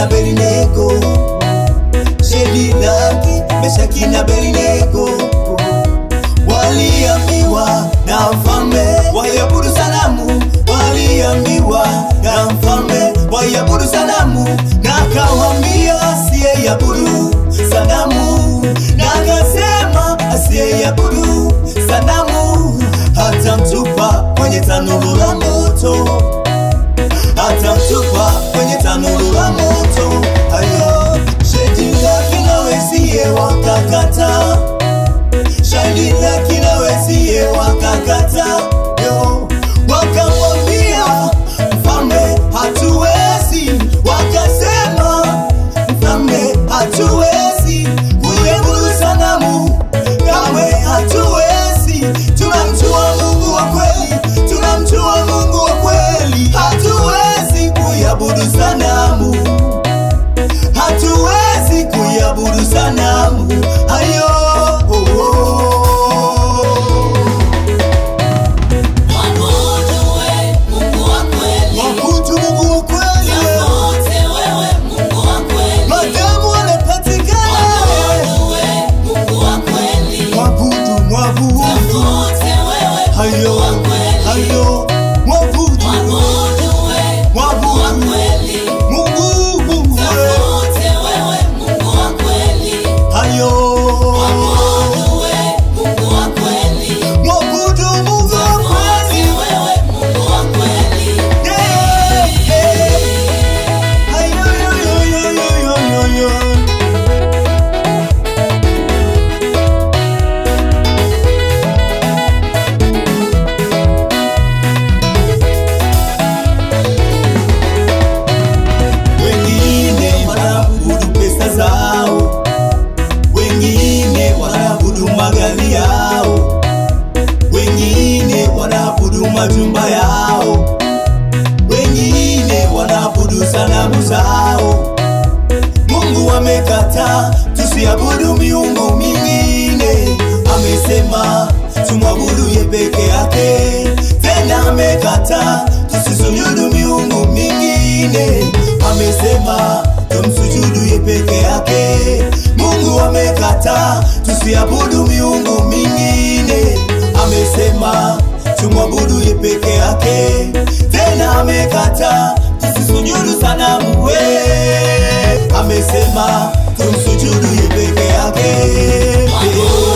na Abednego, Shadraka, Meshaki na Abednego waliambiwa na mfalme waiabudu sanamu, waliambiwa na mfalme waiabudu sanamu, na akawaambia asiyeiabudu sanamu, na akasema asiyeiabudu sanamu hatamtupa kwenye tanuru la moto, hatamtupa kwenye tanuru la moto. Hayo Shadraka na wenzie wakakataa shahidi laki na wenzie wakakata yo, wakamwambia mfalme, hatuwezi. Wakasema mfalme, hatuwezi kuiabudu sanamu, kamwe hatuwezi. Tunamjua Mungu wa kweli, tunamjua Mungu wa kweli, hatuwezi kuiabudu sanamu hatuwezi kuiabudu sanamu hayo oh, oh. Mwabudu we, Mungu wa kweli. Mwabudu Mungu wa kweli Tafute wewe, Mungu wa kweli. madamu wanapatikana Mwabudu we, Mungu wa kweli. mwabudu mwabudu Tafute wewe, hayo Mungu wa kweli. hayo mwabudu Mwabudu we, Mungu wa kweli. Mungu Mungu Tafute wewe, Mungu wa kweli. hayo Mwabudu we, Mungu wa kweli. mwabudu Mungu wa Tafute kweli wewe, Mungu wa kweli. Yeah, yeah. Hayo, yo, yo, yo, yo, yo, yo, yo. Wengine wanaabudu pesa zao, wengine wanaabudu magari yao, wengine wanaabudu majumba yao, wengine wanaabudu sanamu zao. Mungu amekataa tusiabudu miungu mingine, amesema tumwabudu ye peke yake. Tena amekataa tusisujudu miungu mingine, amesema tumsujudu ye peke yake. Mungu amekataa tusiabudu miungu mingine, amesema tumwabudu ye peke yake. Tena amekataa tusisujudu sanamu we, amesema tumsujudu ye peke yake. Mwabudu